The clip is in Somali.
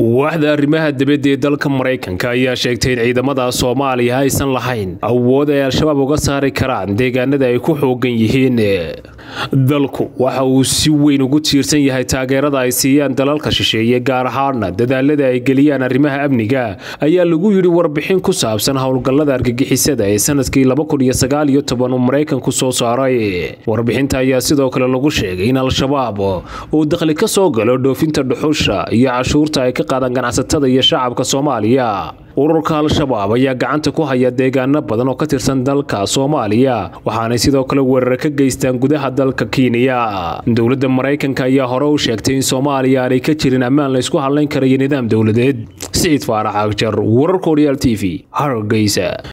waaxda arrimaha dibadda ee dalka maraykanka ayaa sheegtay in ciidamada soomaaliya aysan lahayn awood ay al-shabaab uga saari karaan deegaanada ay ku xoogan yihiin dalku waxa uu si weyn ugu tiirsan yahay taageerada ay siiyaan dalalka shisheeye gaar ahaana dadaalada ay geliyaan arrimaha amniga ayaa lagu yidhi warbixin ku saabsan howlgallada argagixisada ee sanadkii uu maraykanku soo saaray warbixinta ayaa sidoo kale lagu sheegay in al-shabaab uu dakhli ka soo galo dhoofinta dhuxusha iyo cashuurta ay ka qaadaan ganacsatada iyo shacabka soomaaliya ururka al-shabaab ayaa gacanta ku haya deegaano badan oo ka tirsan dalka soomaaliya waxaanay sidoo kale weerar ka geystaan gudaha dalka kenya dowladda maraykanka ayaa hore u sheegtay in soomaaliya aanay ka jirin ammaan la ysku hadlayn karayo nidaam dowladeed siciid faarax agjar wararka horyaal t v hargeysa